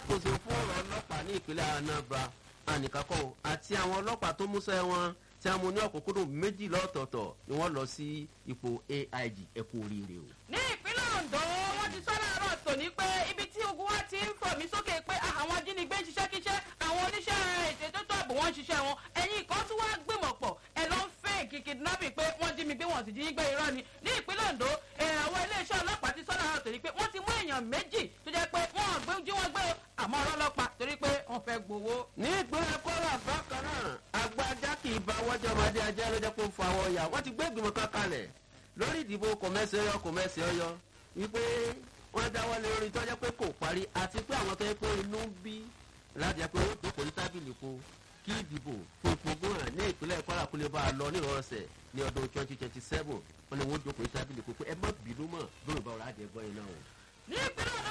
alákòóso fún ọ̀rọ̀ ọlọ́pàá ní ìpínlẹ̀ anambra ànìkákọ́ àti àwọn ọlọ́pàá tó múṣẹ́ wọn tí a mú ní ọ̀kúnkúndùn méjì lọ́tọ̀ọ̀tọ̀ ni wọ́n lọ sí ipò aig ẹ̀kú oríire o. ní ìpínlẹ̀ ondo wọ́n ti sọ láàárọ̀ tòní pé ibi tí ogun wa ti ń fọ̀ mí sókè pé àwọn ajínigbé ń ṣiṣẹ́ kíṣẹ́ àwọn oníṣẹ́ ètò tó ààbò wọn ń ṣiṣẹ́ wọn ẹ̀yìn kan tí wọ́n á gbìmọ̀ pọ̀ ẹ̀ ló ń fẹ́ kidnapping pé wọ́n jí mi gbé wọn sì jí gbé irọ́ ni ní ìpínlẹ̀ ondo àwọn iléeṣẹ́ ọlọ́pàá ti sọ láàárọ̀ tòní pé wọ́n ti mú èèyàn méjì tó jẹ́ pé wọ́n gbé jí wọ́n gbé àmọ́ ọlọ́pàá torí pé wọ́n fẹ́ gbowó. ní ìpínlẹ̀ kwara bákan náà agbájá kì í bá wọ́jọ́ ọmọdé ajá lọ́jọ́ pé ó fa àwọn ọ̀yà wọ́n ti gbé ìgbìmọ̀ kan kalẹ̀ lórí ìdìbò kọ̀mẹ́sì ọyọ kọ̀mẹ́sì ọyọ wípé wọ́n dáwọ́ lé orí tọ́jọ́ pé kò parí àti pé àwọn tó yẹ pé inú ń bí láti yẹ pé ó jókòó ní tábìlì po kí ìdìbò fún ipò gómìnà ní ìpínlẹ̀ kwara kó lè bá a lọ nírọ̀ọ́sẹ̀ ní ọdún twenty twenty seven wọ́n ní wọ́n jókòó ní tábìlì po pé ẹ má bínú mọ̀ lórí ìbáwọ̀ láti ẹ̀gbọ́n yìí náà o. ní ìpínlẹ̀